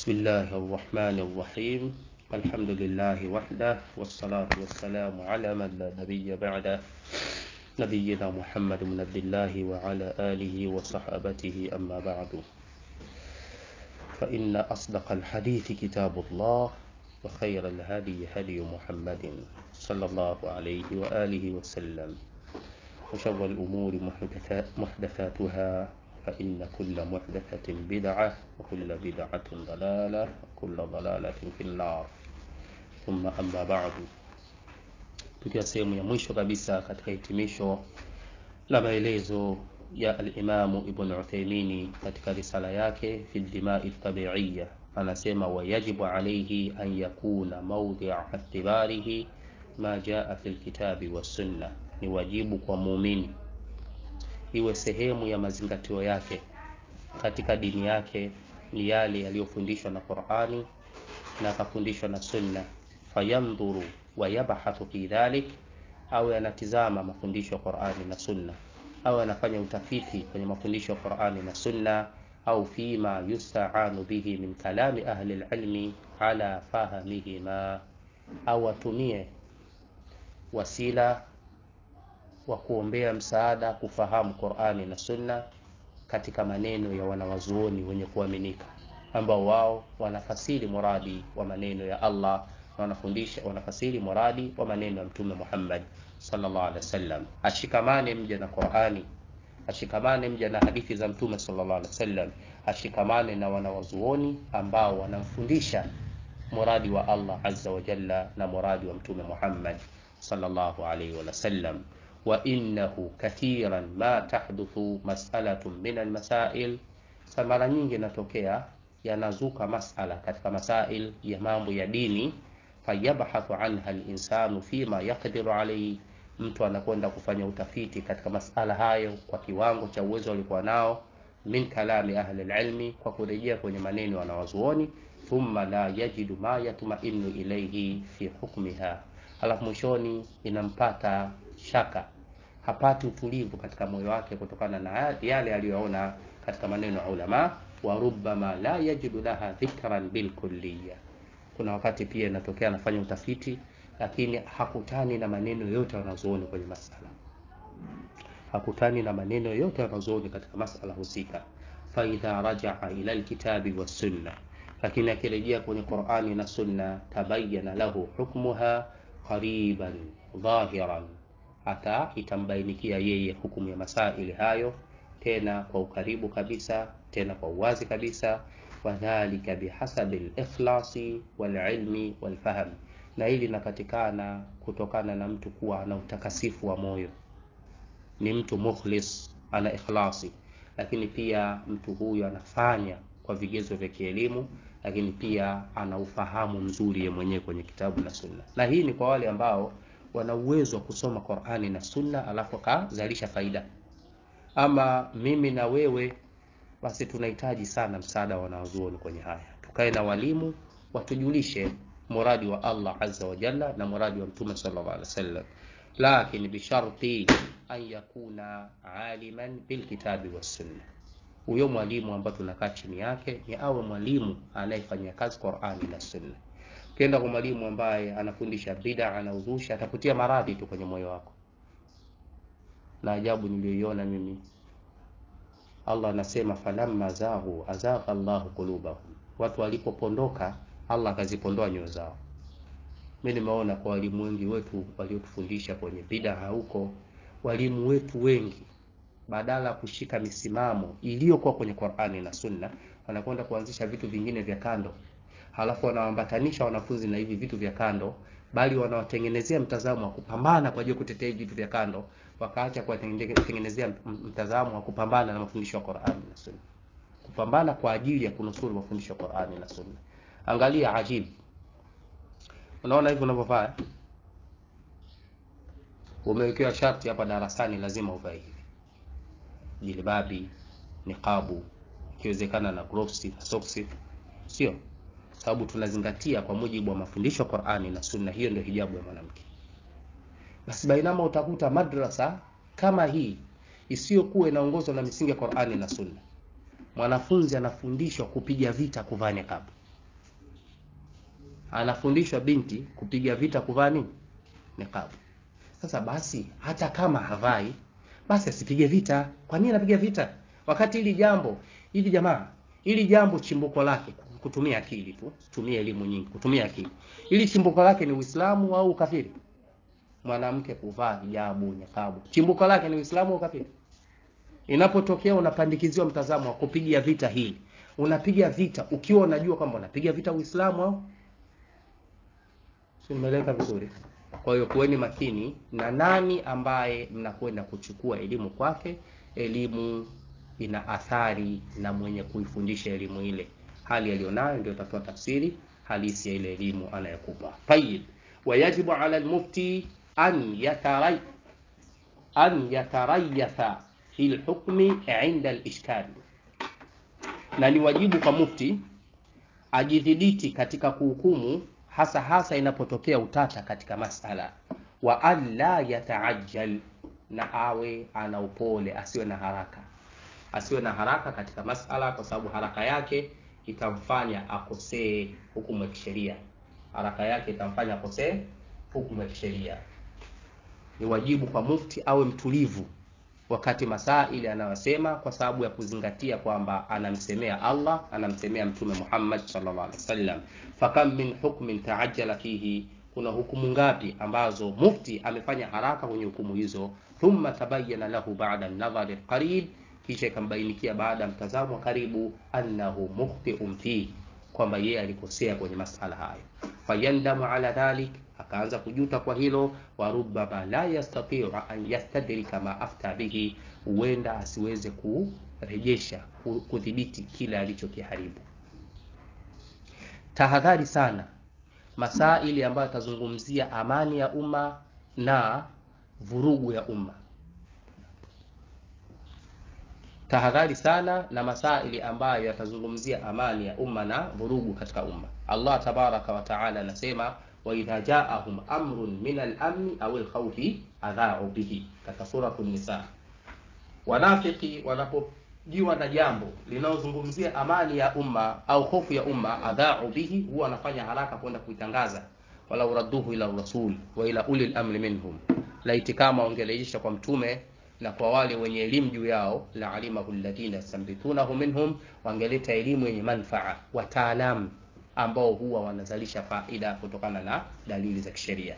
بسم الله الرحمن الرحيم الحمد لله وحده والصلاة والسلام على من لا نبي بعده نبينا محمد بن عبد الله وعلى آله وصحابته أما بعد فإن أصدق الحديث كتاب الله وخير الهدي هدي محمد صلى الله عليه وآله وسلم وشر الأمور محدثات محدثاتها فإن كل محدثة بدعة وكل بدعة ضلالة وكل ضلالة في النار ثم أما بعد tukiwa sehemu ya mwisho kabisa katika hitimisho la maelezo ya alimamu ibn uthaimini katika risala yake fi dimai tabiiya anasema wayajibu alaihi an yakuna maudhia itibarihi ma jaa fi lkitabi wassunna ni wajibu kwa muumini iwe sehemu ya mazingatio yake katika dini yake ni yale yaliyofundishwa na qurani na akafundishwa na sunna fayandhuru wayabhathu fi dhalik au anatizama mafundisho ya qurani na sunna au anafanya utafiti kwenye mafundisho ya qurani na sunna au fima yustaanu bihi min kalami ahli lilmi ala fahamihima au atumie wasila wa kuombea msaada kufahamu qurani na sunna katika maneno ya wanawazuoni wenye kuaminika ambao wao wanafasiri muradi wa maneno ya allah na wanafundisha wanafasiri muradi wa maneno ya mtume muhammad sallallahu alaihi wasallam ashikamane mja na qurani ashikamane mja na hadithi za mtume sallallahu alaihi wasallam ashikamane na wanawazuoni ambao wanamfundisha muradi wa allah azza wa jalla na muradi wa mtume muhammad sallallahu alaihi wasallam وإنه كثيرا ما تحدث مسألة من المسائل mara nyingi inatokea yanazuka masala katika masail ya mambo ya dini fayabhathu anha linsanu fima yaqdiru alaihi mtu anakwenda kufanya utafiti katika masala hayo kwa kiwango cha uwezo alikuwa nao min kalami ahli lilmi kwa kurejea kwenye maneno wanawazuoni thumma la yajidu ma yatmainu ilaihi fi hukmiha halafu mwishoni inampata shaka hapati utulivu katika moyo wake kutokana na yale aliyoona katika maneno ya ulama wa rubbama la yajidu laha dhikran bilkulliya kuna wakati pia inatokea anafanya utafiti lakini hakutani na maneno yote wanazuoni kwenye masala hakutani na maneno yote wanazuoni katika masala husika faidha rajaa ila lkitabi wassunna lakini akirejea kwenye qurani na sunna tabayana lahu hukmuha qariban dhahiran hata itambainikia yeye hukumu ya masaili hayo tena kwa ukaribu kabisa tena kwa uwazi kabisa wadhalika bihasabi likhlasi walilmi walfahm na hili linapatikana kutokana na mtu kuwa ana utakasifu wa moyo ni mtu mukhlis ana ikhlasi lakini pia mtu huyu anafanya kwa vigezo vya kielimu lakini pia ana ufahamu mzuri ye mwenyewe kwenye kitabu na sunna na hii ni kwa wale ambao wana uwezo wa kusoma qurani na sunna alafu akazalisha faida ama mimi na wewe basi tunahitaji sana msaada wa wanazuoni kwenye haya tukae na walimu watujulishe muradi wa allah azza wa jalla na muradi wa mtume sallallahu alaihi wasallam lakini bisharti an yakuna aliman bilkitabi wassunna huyo mwalimu ambaye tunakaa chini yake ni awe mwalimu anayefanyia kazi qurani na sunna ukienda kwa mwalimu ambaye anafundisha bida anauzusha atakutia maradhi tu kwenye moyo wako na ajabu niliyoiona mimi allah anasema falamma zaghu azagha llahu qulubahum watu walipopondoka allah akazipondoa nyoyo zao mi nimeona kwa walimu wengi wetu waliotufundisha kwenye bidaa huko walimu wetu wengi badala ya kushika misimamo iliyokuwa kwenye qurani na sunna wanakwenda kuanzisha vitu vingine vya kando halafu wanawaambatanisha wanafunzi na hivi vitu vya kando bali wanawatengenezea mtazamo wa kupambana kwa ajili ya kutetea hivi vitu vya kando wakaacha kuwatengenezea mtazamo wa kupambana na mafundisho ya qurani na sunna kupambana kwa ajili ya kunusuru mafundisho ya qurani na sunna angalia ajibu unaona hivi unavyovaa umewekewa sharti hapa darasani lazima uvae hivi jilbabi niqabu ikiwezekana na gloves na soksi sio sababu tunazingatia kwa mujibu wa mafundisho ya qurani na sunna hiyo ndio hijabu ya mwanamke basi bainama utakuta madrasa kama hii isiyokuwa inaongozwa na misingi ya qurani na sunna mwanafunzi anafundishwa kupiga vita kuvaa niqabu anafundishwa binti kupiga vita kuvaa nini niqabu sasa basi hata kama havai basi asipige vita kwa nini anapiga vita wakati hili jambo hili jamaa hili jambo chimbuko lake kutumia akili tu tumia elimu nyingi kutumia akili ili chimbuko lake ni uislamu au ukafiri mwanamke kuvaa hijabu niqabu chimbuko lake ni uislamu au ukafiri inapotokea unapandikiziwa mtazamo wa kupiga vita hili unapiga vita ukiwa unajua kwamba unapiga vita uislamu au si nimeeleka vizuri kwa hiyo kuweni makini na nani ambaye mnakwenda kuchukua elimu kwake elimu ina athari na mwenye kuifundisha elimu ile hali aliyonayo ndio itatoa tafsiri halisi ya ile elimu anayokupa tayib wayajibu ala lmufti an yataray an yatarayatha fi lhukmi inda lishkali na ni wajibu kwa mufti ajidhibiti katika kuhukumu hasa hasa inapotokea utata katika masala wa an la yataajjal na awe ana upole asiwe na haraka asiwe na haraka katika masala kwa sababu haraka yake itamfanya akosee hukumu ya kisheria haraka yake itamfanya akosee hukumu ya kisheria ni wajibu kwa mufti awe mtulivu wakati masaa ile anayosema kwa sababu ya kuzingatia kwamba anamsemea allah anamsemea mtume muhammad sallallahu alaihi wasallam fakam min hukmin taajjala fihi kuna hukumu ngapi ambazo mufti amefanya haraka kwenye hukumu hizo thumma tabayana lahu bada nadhari qarib kisha ikambainikia baada ya mtazamo wa karibu annahu mukhtiun fihi kwamba yeye alikosea kwenye masala hayo fayandamu ala dhalik akaanza kujuta kwa hilo warubama la yastatiu an yastadrika ma afta bihi huenda asiweze kurejesha kudhibiti kile alichokiharibu tahadhari sana masaili ambayo yatazungumzia amani ya umma na vurugu ya umma tahadhari sana na masaili ambayo yatazungumzia amani ya umma na vurugu katika umma allah tabaraka wataala anasema waidha jaahum amrun min alamni au lkhaufi adhau bihi katika suratu nisa wanafiki wanapojiwa na jambo linalozungumzia amani ya umma au hofu ya umma adhau bihi huwa wanafanya haraka kwenda kuitangaza walau radduhu ila rasul wa ila uli lamri minhum laiti kama wangerejesha kwa mtume na kwa wale wenye elimu juu yao la alimahu alladhina yastambitunahu minhum wangeleta elimu yenye manfaa wataalamu ambao huwa wanazalisha faida kutokana na dalili za kisheria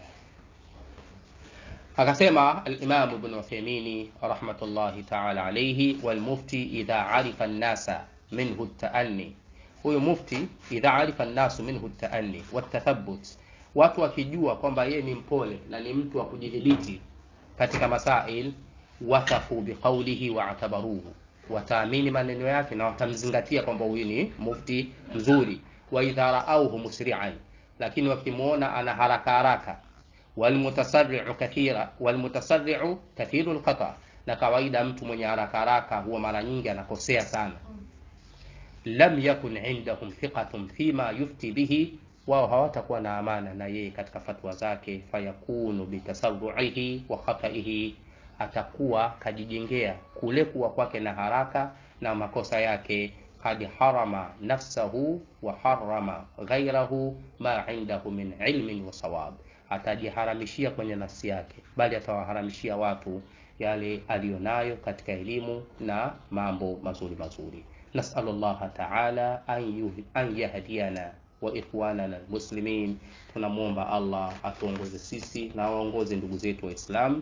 akasema alimam ibn uthaimini rahmatullahi taala alaihi walmufti idha arifa nnasa minhu taanni huyu mufti idha arifa nnasu minhu taanni watathabut watu wakijua kwamba yeye ni mpole na ni mtu wa kujidhibiti katika masail wathafu biqaulihi waatabaruhu wataamini maneno yake na watamzingatia kwamba huyu ni mufti mzuri waidha raauhu musrian lakini wakimwona ana haraka haraka walmutasarriu kathira walmutasarriu kathiru lkhata na kawaida mtu mwenye haraka haraka huwa mara nyingi anakosea sana lam yakun indahum thiqatun fima yufti bihi wao hawatakuwa na amana na yeye katika fatwa zake fayakunu bitasarruihi wa khataihi atakuwa kajijengea kule kuwa kwake na haraka na makosa yake kad harama nafsahu wa harama ghairahu ma indahu min ilmin wa sawab atajiharamishia kwenye nafsi yake bali atawaharamishia watu yale aliyonayo katika elimu na mambo mazuri mazuri nasalu llaha taala an yahdiana wa ikhwanana almuslimin tunamwomba allah atuongoze sisi na waongoze ndugu zetu waislamu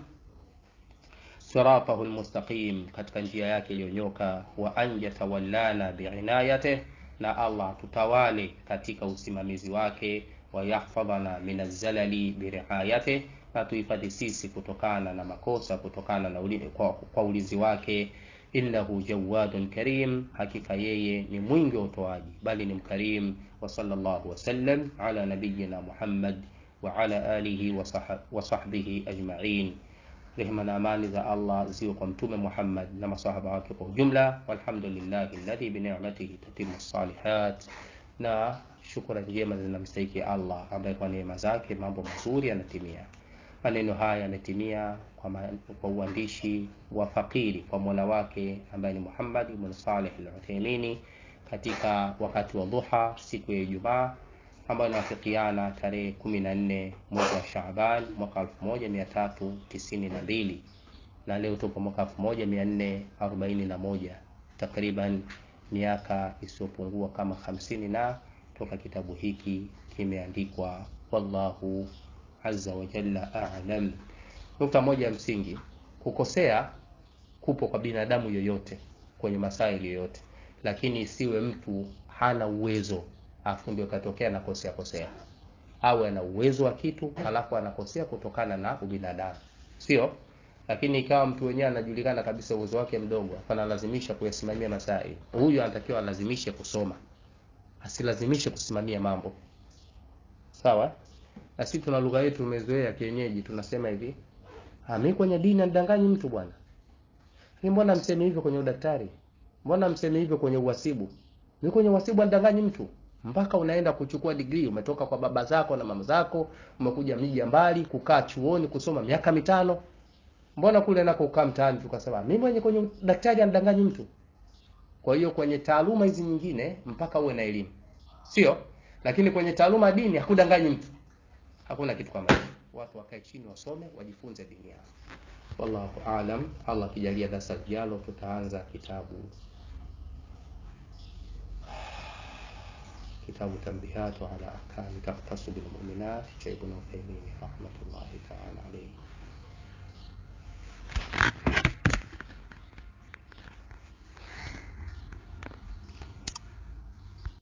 siratahu lmustaqim katika njia yake iliyonyoka wa an yatawallana biinayatih na allah tutawale katika usimamizi wake wayahfadhana min alzalali biriayatih na tuhifadhi sisi kutokana na makosa kutokana na uli, kwa, kwa ulizi wake innahu jawadun karim hakika yeye ni mwingi wa utoaji bali ni mkarim wa sallallahu wasallam ala nabiyina muhammad wa ala alihi wa sahbihi ajmain rehema na amani za allah ziwe kwa mtume muhammad na masahaba wake kwa ujumla walhamdulillahi alladhi binicmatihi tatimu salihat na shukrani njema zinamstahiki allah ambaye kwa neema zake mambo mazuri yanatimia maneno haya yametimia kwa, ma, kwa uandishi wa fakiri kwa mola wake ambaye ni muhammad ibn saleh al uthaimini katika wakati wa dhuha siku ya ijumaa ambayo inawafikiana tarehe kumi na nne mwezi wa Shaaban mwaka elfu moja mia tatu tisini na mbili na leo tupo mwaka elfu moja mia nne arobaini na moja takriban miaka isiyopungua kama hamsini na toka kitabu hiki kimeandikwa. Wallahu azza wa jalla a'lam. Nukta moja ya msingi, kukosea kupo kwa binadamu yoyote kwenye masaili yoyote, lakini isiwe mtu hana uwezo afu ndio katokea nakosea kosea, au ana uwezo wa kitu halafu anakosea kutokana na ubinadamu, sio lakini ikawa mtu wenyewe anajulikana kabisa uwezo wake mdogo, analazimisha kuyasimamia masaili. Huyu anatakiwa alazimishe kusoma, asilazimishe kusimamia mambo. Sawa? Na sisi tuna lugha yetu tumezoea kienyeji, tunasema hivi, ah, mimi kwenye dini anidanganyi mtu bwana. Ni mbona mseme hivyo kwenye udaktari? Mbona mseme hivyo kwenye uhasibu? Mimi kwenye uhasibu anidanganyi mtu. Mpaka unaenda kuchukua degree, umetoka kwa baba zako na mama zako, umekuja miji ya mbali kukaa chuoni kusoma miaka mitano. Mbona kule nako ukaa mtaani tukasema mimi mwenye kwenye daktari anidanganyi mtu. Kwa hiyo kwenye taaluma hizi nyingine mpaka uwe na elimu, sio? Lakini kwenye taaluma ya dini hakudanganyi mtu, hakuna kitu kama hicho. Watu wakae chini wasome, wajifunze dini yao. Wallahu aalam. Allah akijalia darasa lijalo tutaanza kitabu kitabu Tanbihatu ala ahkami takhtasu bil mu'minat cha Ibn Uthaymeen rahmatullahi ta'ala alayhi.